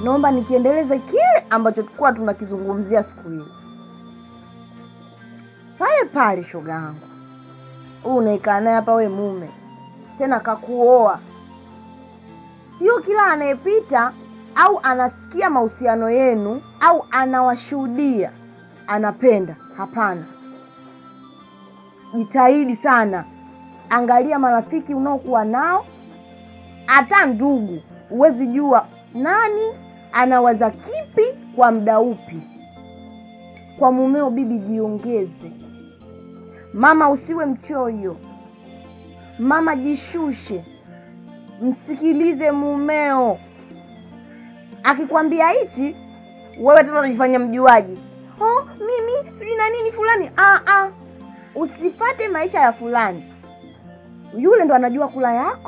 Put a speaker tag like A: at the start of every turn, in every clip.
A: naomba nikiendeleze kile ambacho tulikuwa tunakizungumzia siku ile pale pale. Shoga yangu, huu unaikaa naye hapa, we mume tena kakuoa, sio kila anayepita au anasikia mahusiano yenu au anawashuhudia anapenda. Hapana, jitahidi sana, angalia marafiki unaokuwa nao, hata ndugu, huwezi jua nani anawaza kipi kwa muda upi. Kwa mumeo, bibi, jiongeze. Mama, usiwe mchoyo. Mama, jishushe, msikilize mumeo. Akikwambia hichi, wewe tena unajifanya mjuaji. Oh, mimi sijui na nini fulani. Ah, ah, usifate maisha ya fulani. Yule ndo anajua kula yako.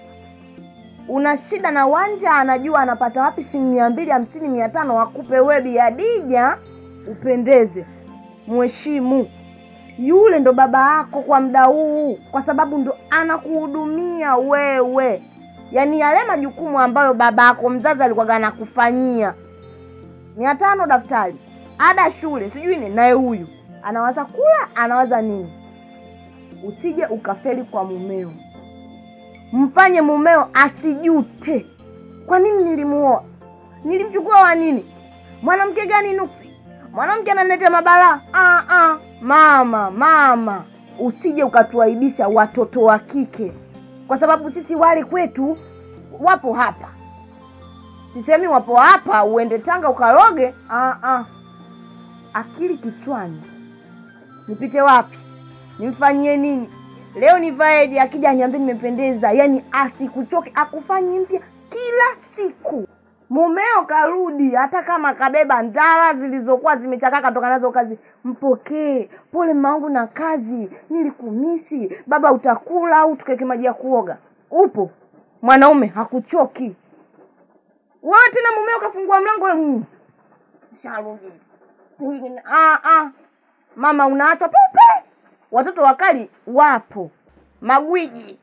A: Una shida na wanja, anajua anapata wapi shilingi mia mbili hamsini mia tano akupe wewe Bi Hadija, upendeze, mheshimu. Yule ndo baba yako kwa muda huu, kwa sababu ndo anakuhudumia wewe, yaani yale majukumu ambayo baba yako mzazi alikuwa anakufanyia. mia tano daftari, ada shule, sijui ni naye huyu anawaza kula, anawaza nini? Usije ukafeli kwa mumeo, mfanye mumeo asijute. Kwa nini nilimuoa? Nilimchukua wa nini? Mwanamke gani nuksi? Mwanamke ananiletea mabalaa? Ah, ah. Mama, mama, usije ukatuaibisha watoto wa kike, kwa sababu sisi wale kwetu wapo hapa. Sisemi wapo hapa uende Tanga ukaroge. Ah, ah. Akili kichwani, nipite wapi? Nimfanyie nini? Leo nivaeje? Akija aniambie nimependeza, yaani asikuchoke, akufanyi mpya kila siku. Mumeo karudi, hata kama kabeba ndala zilizokuwa zimechakaa katoka nazo kazi, mpokee. Pole mamangu na kazi, nilikumisi. Baba utakula au tukeke maji ya kuoga? Upo mwanaume hakuchoki. Wewe tena mumeo kafungua mlango mm. Sharudi. Ah, ah. Mama unaachwa pupe. Watoto wakali wapo, magwiji,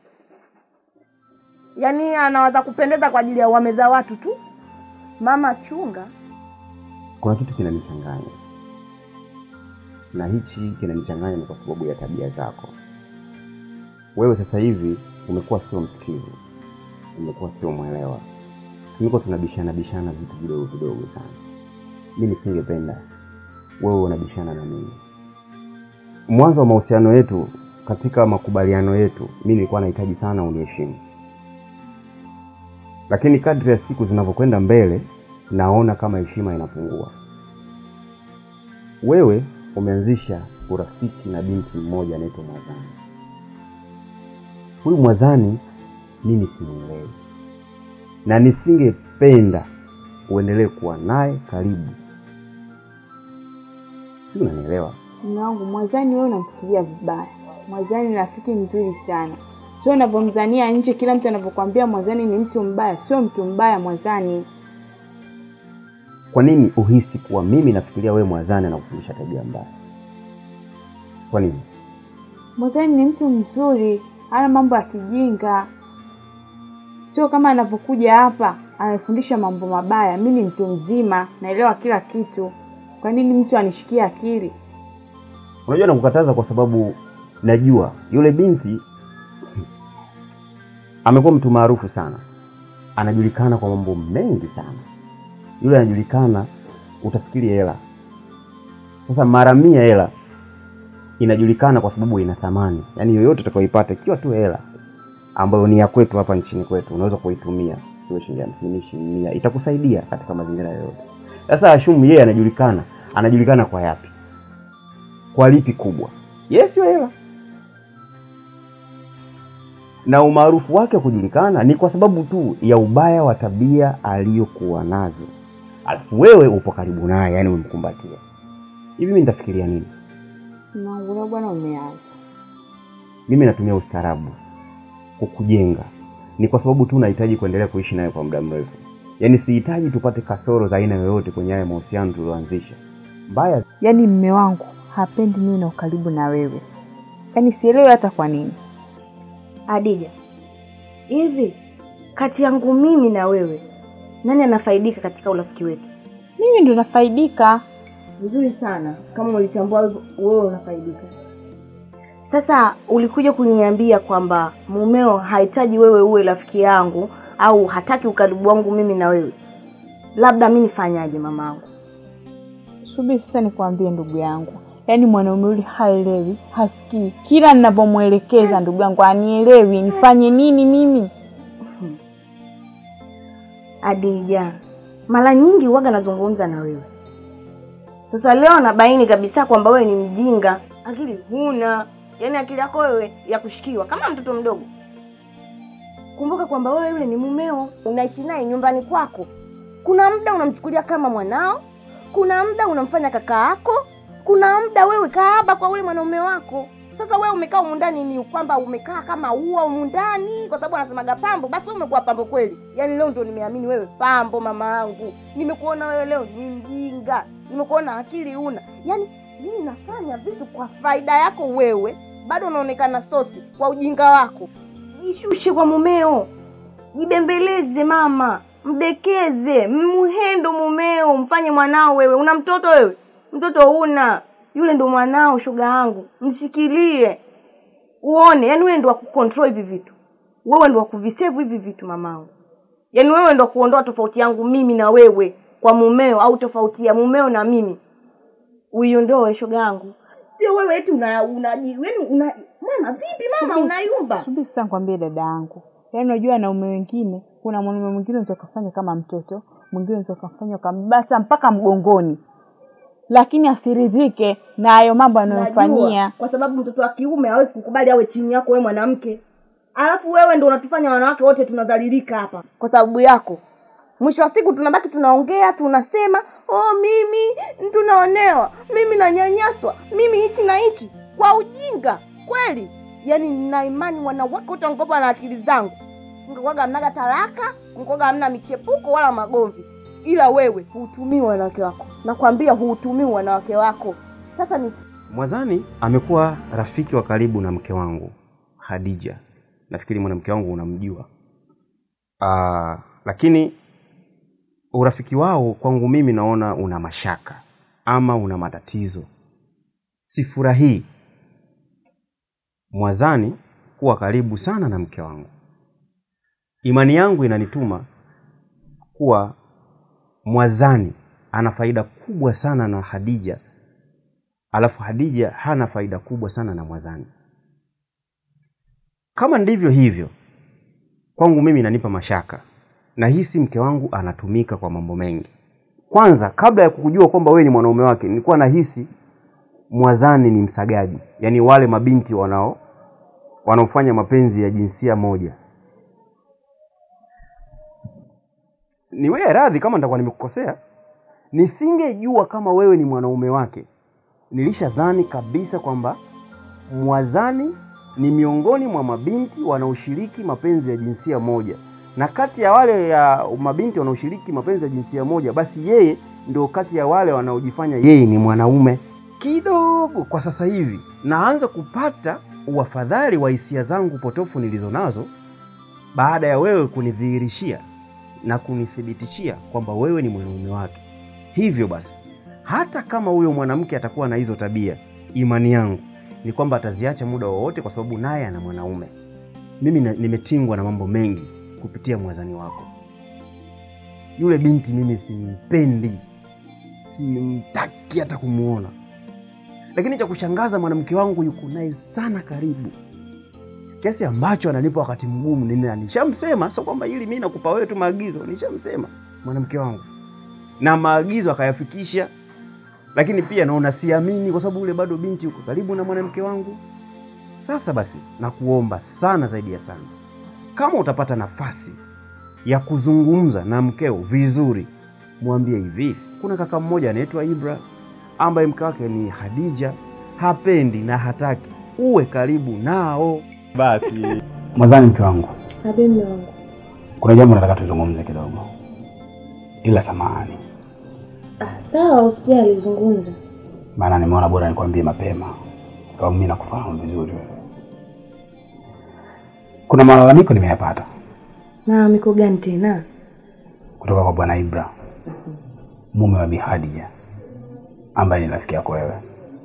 A: yaani anawaza kupendeza kwa ajili ya wameza watu tu. Mama chunga.
B: Kuna kitu kinanichanganya, na hichi kinanichanganya ni kwa sababu ya tabia zako. Wewe sasa hivi umekuwa sio msikivu, umekuwa sio mwelewa, tuliko tunabishana bishana vitu vidogo vidogo sana. Mi nisingependa wewe unabishana na mimi. Mwanzo wa mahusiano yetu, katika makubaliano yetu, mi nilikuwa nahitaji sana uniheshimu, lakini kadri ya siku zinavyokwenda mbele, naona kama heshima inapungua. Wewe umeanzisha urafiki na binti mmoja anaitwa Mwazani. Huyu Mwazani mimi simuelewi, na nisingependa uendelee kuwa naye karibu, si unanielewa?
C: Mume wangu Mwazani, wewe unamfikiria vibaya. Mwazani ni rafiki mzuri sana, sio unavyomzania nje. Kila mtu anavyokwambia Mwazani ni mtu mbaya, sio mtu mbaya Mwazani.
B: Kwa nini uhisi kuwa mimi nafikiria wewe Mwazani anakufundisha tabia mbaya? Kwa nini?
C: Mwazani ni mtu mzuri, hana mambo ya kijinga, sio kama anavyokuja hapa anafundisha mambo mabaya. Mi ni mtu mzima, naelewa kila kitu. Kwa nini mtu anishikia akili?
B: Unajua nakukataza kwa sababu najua yule binti amekuwa mtu maarufu sana, anajulikana kwa mambo mengi sana. Yule anajulikana, utafikiri hela. Sasa mara mia hela inajulikana kwa sababu ina thamani, yaani yoyote utakayoipata ikiwa tu hela ambayo ni ya kwetu hapa nchini kwetu, unaweza kuitumia iwe shilingi hamsini, shilingi mia, itakusaidia katika mazingira yoyote. Sasa Ashumu yeye anajulikana, anajulikana kwa yapi? Kwa lipi kubwa? Yeye sio hela, na umaarufu wake wa kujulikana ni kwa sababu tu ya ubaya wa tabia aliyokuwa nazo, alafu wewe upo karibu naye, yani umemkumbatia hivi. Mimi nitafikiria nini?
C: Mume wangu leo bwana, umeanza
B: Mimi natumia ustaarabu kukujenga, ni kwa sababu tu nahitaji kuendelea kuishi naye kwa muda mrefu. Yaani sihitaji tupate kasoro za aina yoyote kwenye haya mahusiano tulioanzisha. Mbaya
C: yaani mme wangu hapendi niwe na ukaribu na wewe, yaani sielewi hata kwa nini.
A: Adija, hivi kati yangu mimi na wewe Nani anafaidika katika urafiki wetu?
C: Mimi ndo nafaidika.
A: Vizuri sana, kama ulitambua hivyo, wewe unafaidika. Sasa ulikuja kuniambia kwamba mumeo hahitaji wewe uwe rafiki yangu au hataki ukaribu wangu mimi na wewe, labda mi nifanyaje mamangu?
C: Subiri sasa nikwambie ndugu yangu, yaani mwanaume yule haelewi, hasikii. Kila ninavyomwelekeza ndugu yangu anielewi. Nifanye nini mimi?
A: Adija, mara nyingi huwaga nazungumza na wewe. Sasa leo nabaini kabisa kwamba wewe ni mjinga, akili huna, yaani akili yako wewe ya kushikiwa kama mtoto mdogo. Kumbuka kwamba wewe yule ni mumeo, unaishi naye nyumbani kwako. Kuna muda unamchukulia kama mwanao, kuna muda unamfanya kaka yako, kuna muda wewe kaaba kwa ule mwanaume wako. Sasa wewe umekaa humu ndani ni kwamba umekaa kama ua humu ndani, kwa sababu anasemaga pambo, basi wewe umekuwa pambo kweli. Yaani leo ndio nimeamini wewe pambo, mama yangu. Nimekuona wewe leo ni mjinga, nimekuona akili una. Yaani mimi nafanya vitu kwa faida yako wewe, bado unaonekana sosi kwa ujinga wako. Jishushe kwa mumeo, jibembeleze mama, mdekeze, mmuhendo mumeo, mfanye mwanao wewe. Una mtoto wewe? Mtoto una yule ndo mwanao, shoga yangu, mshikilie uone. Yani wewe ndo wa kucontrol hivi vitu, wewe ndo wa kuvisave hivi vitu mamangu. Yani wewe ndo wa kuondoa tofauti yangu mimi na wewe kwa mumeo, au tofauti ya mumeo na mimi uiondoe, shoga yangu. Sio wewe eti una una yani una mama, vipi mama, unayumba.
C: Subiri sasa nikwambie dada yangu, yaani unajua wanaume wengine, kuna mwanaume mwingine unaweza ukafanya kama mtoto, mwingine unaweza ukafanya ukambata mpaka mgongoni, lakini asiridhike na hayo mambo anayomfanyia.
A: Najua, kwa sababu mtoto wa kiume hawezi kukubali awe chini yako wewe mwanamke, alafu wewe ndo unatufanya wanawake wote tunadhalilika hapa kwa sababu yako. Mwisho wa siku tunabaki tunaongea tunasema, oh, mimi tunaonewa, mimi nanyanyaswa, mimi hichi na hichi, kwa ujinga kweli. Yani nina imani wanawake wote wangekopa na akili zangu, mngekwaga hamnaga talaka, mngekwaga hamna michepuko wala magomvi, ila wewe huutumii wanawake wako, nakwambia huutumii wanawake wako. Sasa ni
B: Mwazani amekuwa rafiki wa karibu na mke wangu Hadija. Nafikiri mwanamke wangu unamjua. Aa, lakini urafiki wao kwangu mimi naona una mashaka ama una matatizo. Sifurahii Mwazani kuwa karibu sana na mke wangu. Imani yangu inanituma kuwa Mwazani ana faida kubwa sana na Hadija alafu Hadija hana faida kubwa sana na Mwazani. Kama ndivyo hivyo, kwangu mimi inanipa mashaka. Nahisi mke wangu anatumika kwa mambo mengi. Kwanza, kabla ya kujua kwamba wewe ni mwanaume wake, nilikuwa nahisi Mwazani ni msagaji, yaani wale mabinti wanao wanaofanya mapenzi ya jinsia moja. Niwe radhi kama nitakuwa nimekukosea. Nisingejua kama wewe ni mwanaume wake, nilishadhani kabisa kwamba Mwazani ni miongoni mwa mabinti wanaoshiriki mapenzi ya jinsia moja, na kati ya wale ya mabinti wanaoshiriki mapenzi ya jinsia moja, basi yeye ndio kati ya wale wanaojifanya yeye ni mwanaume. Kidogo kwa sasa hivi naanza kupata uafadhali wa hisia zangu potofu nilizo nazo baada ya wewe kunidhihirishia na kunithibitishia kwamba wewe ni mwanaume wake. Hivyo basi hata kama huyo mwanamke atakuwa na hizo tabia, imani yangu ni kwamba ataziacha muda wowote, kwa sababu naye ana mwanaume. Mimi na, nimetingwa na mambo mengi kupitia mwazani wako. Yule binti mimi simpendi, simtaki hata kumwona, lakini cha kushangaza mwanamke wangu yuko naye sana karibu, kiasi ambacho ananipa wakati mgumu. Nina nishamsema, sio kwamba hili mimi nakupa wewe tu maagizo, nishamsema mwanamke wangu na maagizo akayafikisha, lakini pia naona siamini, kwa sababu yule bado binti yuko karibu na mwanamke wangu. Sasa basi, nakuomba sana zaidi ya sana, kama utapata nafasi ya kuzungumza na mkeo vizuri, mwambie hivi, kuna kaka mmoja anaitwa Ibra ambaye mke wake ni Hadija, hapendi na hataki uwe karibu nao. Basi
D: Mwazani, mke wangu,
A: Mume wangu
D: kuna jambo nataka tuzungumze kidogo, ila samahani,
A: ah, sawa, usijali, zungumza.
D: maana nimeona bora nikwambie mapema, sababu mimi nakufahamu vizuri wewe. Kuna malalamiko nimeyapata.
A: Malalamiko gani tena?
D: kutoka kwa bwana Ibra, mume wa Bi Hadija ambaye ni rafiki yako wewe.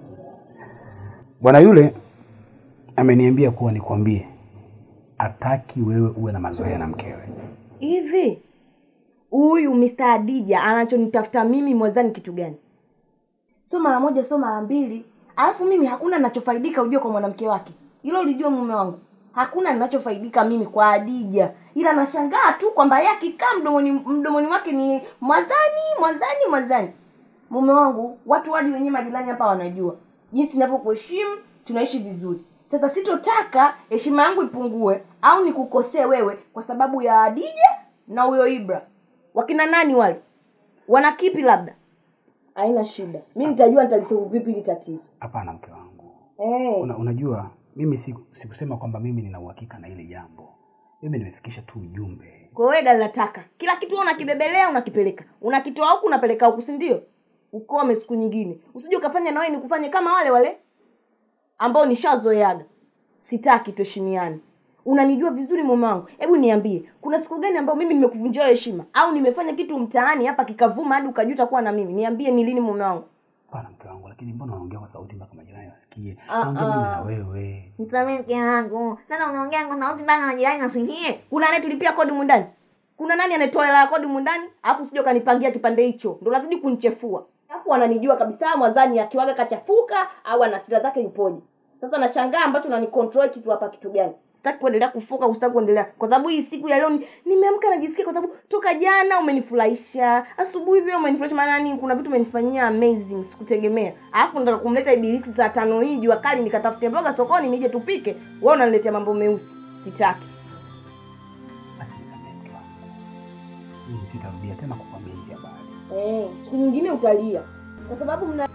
D: Bwana yule ameniambia kuwa nikwambie hataki wewe uwe na mazoea na mkewe.
A: hivi huyu Mr. Adija anachonitafuta mimi mwazani kitu gani? Sio mara moja, sio mara mbili, alafu mimi hakuna ninachofaidika ujue kwa mwanamke wake. Hilo ulijua mume wangu, hakuna ninachofaidika mimi kwa Adija, ila nashangaa tu kwamba yeye akikaa mdomoni mdomoni wake ni mwazani mwazani mwazani. Mume wangu, watu wadi wenyewe majirani hapa wanajua jinsi ninavyokuheshimu, tunaishi vizuri. Sasa sitotaka heshima yangu ipungue au nikukosee wewe kwa sababu ya Adija na huyo Ibra. Wakina nani wale? Wana kipi labda? Haina shida. Mimi nitajua nitalisolve vipi hili tatizo.
D: Hapana mke wangu,
A: Eh.
D: Una, unajua mimi siku, sikusema kwamba mimi nina uhakika na ile jambo. Mimi nimefikisha tu ujumbe.
A: Kwa hiyo gari nataka. Kila kitu wewe unakibebelea unakipeleka. Unakitoa huku unapeleka huku, si ndio? Ukome siku nyingine. Usije ukafanya na wewe nikufanye kama wale wale ambao nishazoeaga. Sitaki tuheshimiane. Unanijua vizuri mume wangu. Hebu niambie, kuna siku gani ambayo mimi nimekuvunjia wewe heshima au nimefanya kitu mtaani hapa kikavuma hadi ukajuta kuwa na mimi? Niambie ni lini mume wangu?
D: Hapana mke wangu, lakini mbona unaongea kwa sauti mpaka majirani wasikie?
A: Ah,
D: Naongea mimi na
A: ah.
D: wewe.
A: Msamee mke wangu. Sasa unaongea kwa sauti mpaka majirani nasikie. Kuna anayetulipia kodi mundani? Kuna nani anayetoa hela ya kodi mundani? Alafu sije ukanipangia kipande hicho. Ndio lazidi kunichefua. Alafu wananijua kabisa mwanzani akiwaga kachafuka au ana sira zake ipoje. Sasa nashangaa ambacho unanicontrol kitu hapa kitu gani? Sitaki kuendelea kufuka, sitaki kuendelea. Kwa sababu hii siku ya leo ni- nimeamka najisikia kwa sababu toka jana umenifurahisha. Asubuhi pia umenifurahisha maana nini? Kuna vitu umenifanyia amazing, sikutegemea. Alafu ndo kumleta ibilisi saa tano hii jua kali nikatafute mboga sokoni nije tupike. Wewe unaniletea mambo meusi. Sitaki.
D: Basi nisamehe mke wangu. Mimi sitarudia tena kukwambia hizi habari.
A: Eh, siku nyingine utalia. Kwa sababu mna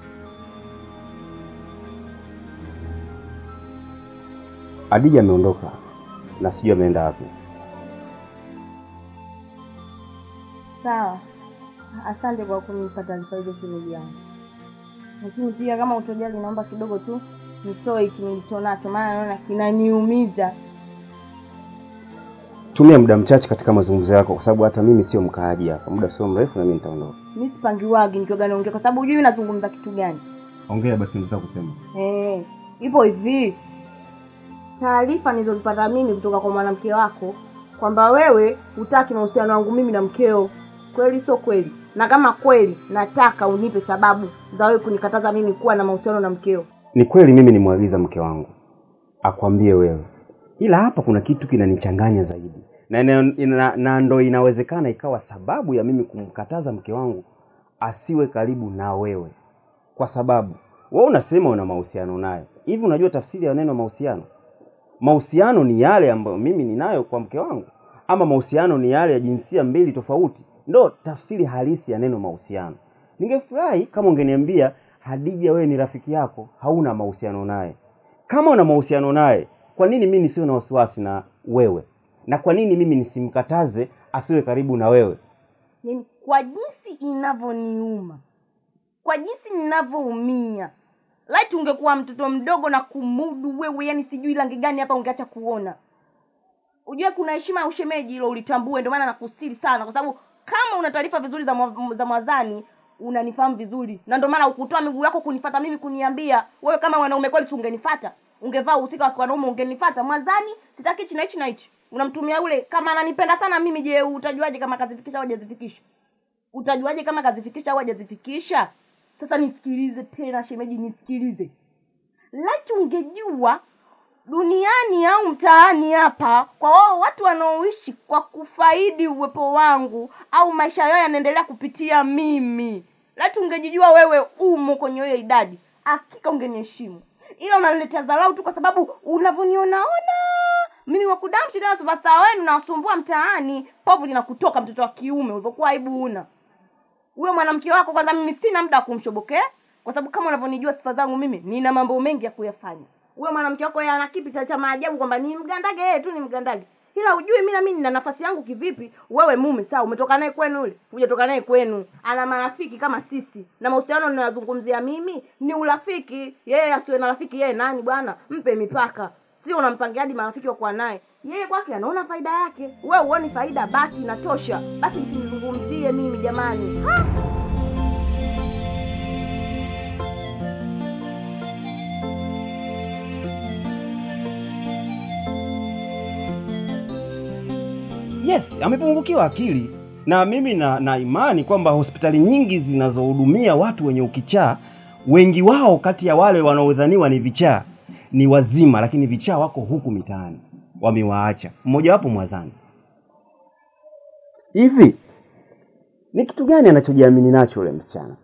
B: Adija ameondoka na sijui ameenda wapi.
A: Sawa, asante kwa kunipa taarifa hizo shemeji yangu, lakini pia kama utojali, naomba kidogo tu nitoe hiki nilichonacho, maana naona kinaniumiza.
B: Tumia muda mchache katika mazungumzo yako, kwa sababu hata mimi sio mkaaji hapa. Muda sio mrefu na mimi nitaondoka.
A: Mi sipangiwagi nikiwaga naongea, kwa sababu hujui nazungumza kitu gani.
B: Ongea basi, nitaka kusema.
A: Eh, ipo hivi, taarifa nilizozipata mimi kutoka kwa mwanamke wako kwamba wewe hutaki mahusiano wangu mimi na mkeo. Kweli sio kweli? Na kama kweli, nataka unipe sababu za wewe kunikataza mimi kuwa na mahusiano na mkeo.
B: Ni kweli mimi nimwagiza mke wangu akwambie wewe, ila hapa kuna kitu kinanichanganya zaidi na, ina, ina, na ndo inawezekana ikawa sababu ya mimi kumkataza mke wangu asiwe karibu na wewe, kwa sababu wewe unasema una mahusiano naye. Hivi unajua tafsiri ya neno mahusiano? Mahusiano ni yale ambayo mimi ninayo kwa mke wangu, ama mahusiano ni yale ya jinsia mbili tofauti? Ndo tafsiri halisi ya neno mahusiano. Ningefurahi kama ungeniambia Hadija, wewe ni rafiki yako, hauna mahusiano naye. Kama una mahusiano naye, kwa nini mimi nisiwe na wasiwasi na wewe, na kwa nini mimi nisimkataze asiwe karibu na wewe?
A: Yaani, kwa jinsi inavyoniuma, kwa jinsi ninavyoumia, laiti ungekuwa mtoto mdogo na kumudu wewe, yani sijui rangi gani hapa ungeacha kuona. Ujue kuna heshima ya ushemeji, hilo ulitambue. Ndio maana nakustiri sana, kwa sababu kama una taarifa vizuri za mwa- za mwadhani unanifahamu vizuri, na ndio maana ukutoa miguu yako kunifata mimi, kuniambia wewe. Kama wanaume kweli, si ungenifata? Ungevaa uhusika wa wanaume, ungenifata. Mwadhani sitaki hichi na hichi na hichi, unamtumia yule. Kama ananipenda sana mimi, je, utajuaje kama kazifikisha au hajazifikisha? Utajuaje kama kazifikisha au hajazifikisha? Sasa nisikilize tena shemeji, nisikilize. Laiti ungejua duniani au mtaani hapa, kwa wao watu wanaoishi kwa kufaidi uwepo wangu au maisha yao yanaendelea kupitia mimi, laiti ungejijua wewe umo kwenye hiyo idadi, hakika ungeniheshimu. Ila unaniletea dharau tu kwa sababu unavyonionaona mimi wakudamshi tena superstar wenu nawasumbua mtaani, povu linakutoka mtoto wa kiume, ulivyokuwa aibu una huyo mwanamke wako kwanza mimi sina muda wa kumshobokea kwa sababu kama unavyonijua sifa zangu mimi nina mambo mengi ya kuyafanya huyo mwanamke wako yeye ana kipi cha cha maajabu kwamba ni mgandage yeye tu ni mgandage ila ujui mimi na mimi nina nafasi yangu kivipi wewe mume sawa umetoka naye kwenu yule hujatoka naye kwenu ana marafiki kama sisi na mahusiano ninayozungumzia mimi ni urafiki yeye asiwe na rafiki yeye nani bwana mpe mipaka sio unampangia hadi marafiki wa kuwa naye Yeye kwake anaona faida yake, we huoni faida, basi inatosha. Basi msinizungumzie mimi jamani. Ha!
B: Yes, amepungukiwa akili na mimi na, na imani kwamba hospitali nyingi zinazohudumia watu wenye ukichaa, wengi wao kati ya wale wanaodhaniwa ni vichaa ni wazima, lakini vichaa wako huku mitaani, wamewaacha. Mmojawapo Mwazani. Hivi ni kitu gani anachojiamini nacho yule msichana?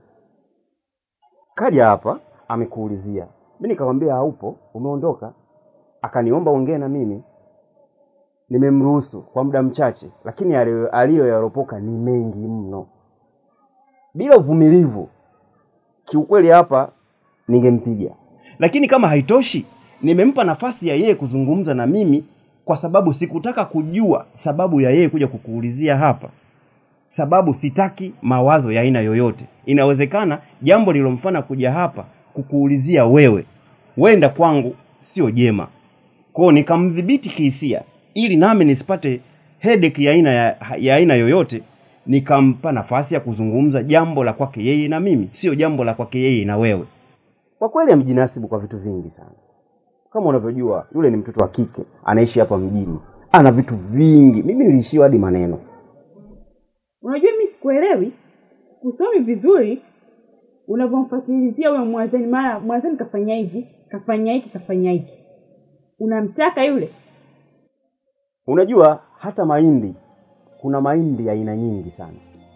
B: Kaja hapa amekuulizia, mi nikamwambia haupo, umeondoka. Akaniomba ongee na mimi, nimemruhusu kwa muda mchache, lakini aliyo- aliyoyaropoka ni mengi mno. Bila uvumilivu, kiukweli hapa ningempiga. Lakini kama haitoshi, nimempa nafasi ya yeye kuzungumza na mimi, kwa sababu sikutaka kujua sababu ya yeye kuja kukuulizia hapa, sababu sitaki mawazo ya aina yoyote. Inawezekana jambo lilomfanya kuja hapa kukuulizia wewe, wenda kwangu sio jema kwao nikamdhibiti kihisia ili nami nisipate headache ya aina ya, ya aina yoyote nikampa nafasi ya kuzungumza jambo la kwake yeye na mimi sio jambo la kwake yeye na wewe kwa kweli amejinasibu kwa vitu vingi sana kama unavyojua yule ni mtoto wa kike anaishi hapa mjini ana vitu vingi mimi niliishiwa hadi maneno
C: Unajua mi sikuelewi, sikusomi vizuri unavyomfatilizia huyo Mwazani, mara Mwazani kafanya hivi, kafanya hiki, kafanya hiki. Unamtaka yule?
B: unajua hata mahindi kuna mahindi ya aina nyingi sana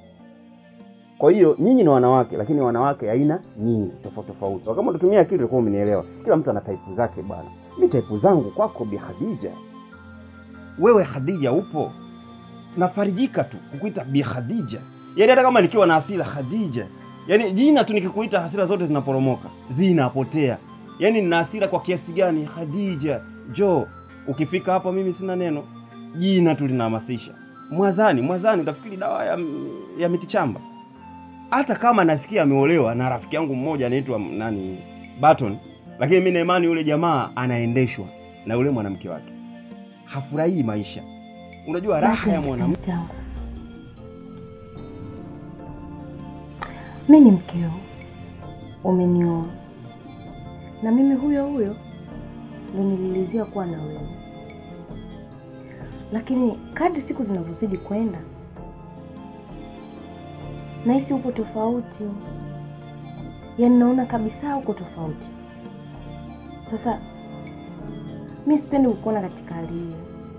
B: kwa hiyo nyinyi ni wanawake lakini wanawake aina nyingi tofauti tofauti kama utatumia akili utakuwa umenielewa kila mtu ana taipu zake bwana mi taipu zangu kwako bi khadija wewe khadija upo nafarijika tu kukuita bi khadija yaani hata kama nikiwa na hasira khadija yaani jina tu nikikuita hasira zote zinaporomoka zinapotea yaani nina hasira kwa kiasi gani khadija jo ukifika hapa mimi sina neno jina tu linahamasisha mwazani mwazani utafikiri dawa ya, ya mitichamba hata kama nasikia ameolewa na rafiki yangu mmoja anaitwa nani Baton, lakini mimi na imani yule jamaa anaendeshwa na yule mwanamke wake, hafurahii maisha. Unajua raha ya mwanamke
A: changu mi ni mkeo, umenioa na mimi huyo huyo ndo nililizia kuwa na wewe, lakini kadri siku zinavyozidi kwenda nahisi uko tofauti, yaani naona kabisa uko tofauti. Sasa mi sipendi kukuona katika hali hiyo,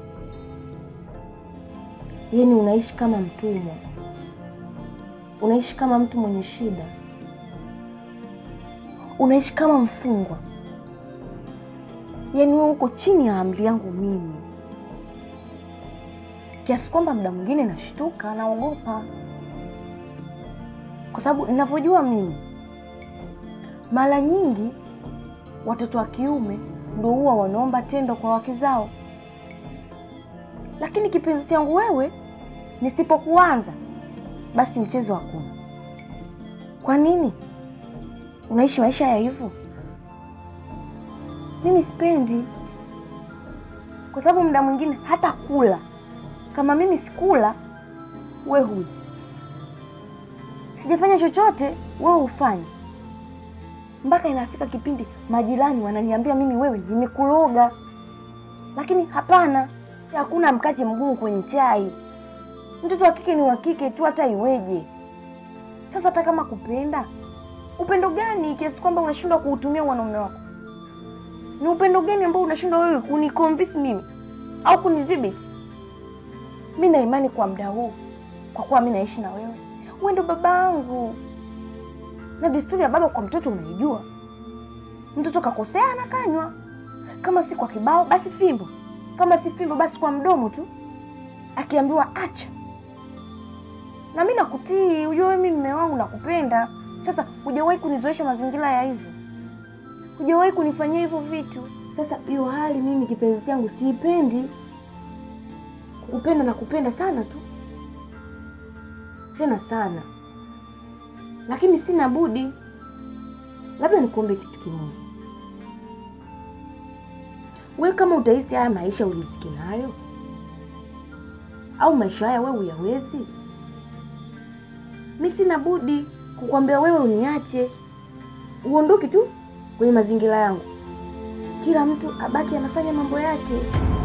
A: yaani unaishi kama mtumwa, unaishi kama mtu mwenye shida, unaishi kama mfungwa, yaani wewe uko chini ya amri yangu mimi, kiasi kwamba muda mwingine nashtuka, naogopa kwa sababu ninavyojua mimi, mara nyingi watoto wa kiume ndio huwa wanaomba tendo kwa wake zao, lakini kipenzi changu wewe, nisipokuanza basi mchezo hakuna. Kwa nini unaishi maisha ya hivyo? Mimi sipendi, kwa sababu muda mwingine hata kula, kama mimi sikula, we huji sijafanya chochote, wewe ufanye. Mpaka inafika kipindi majirani wananiambia mimi wewe nimekuloga, lakini hapana, hakuna mkate mgumu kwenye chai. Mtoto wa kike ni wa kike tu, hata iweje. Sasa hata kama kupenda, upendo gani kiasi kwamba unashindwa kuutumia mwanaume wako? Ni upendo gani ambao unashindwa wewe kuniconvince mimi au kunidhibiti? Mi na imani kwa muda huu, kwa kuwa mi naishi na wewe wewe ndo babangu, na desturi ya baba kwa mtoto unaijua. Mtoto kakosea anakanywa, kama si kwa kibao basi fimbo, kama si fimbo basi kwa mdomo tu, akiambiwa acha. Na mi nakutii, ujue mimi mme wangu nakupenda. Sasa hujawahi kunizoesha mazingira ya hivyo, hujawahi kunifanyia hivyo vitu. Sasa hiyo hali mimi kipenzi changu siipendi. Kukupenda na kupenda sana tu tena sana, lakini sina budi. Labda nikuombe kitu kimoja, We kama utahisi haya maisha ulizike nayo, au maisha haya wewe uyawezi, mi sina budi kukwambia wewe uniache, uondoke tu kwenye mazingira yangu, kila mtu abaki anafanya mambo yake.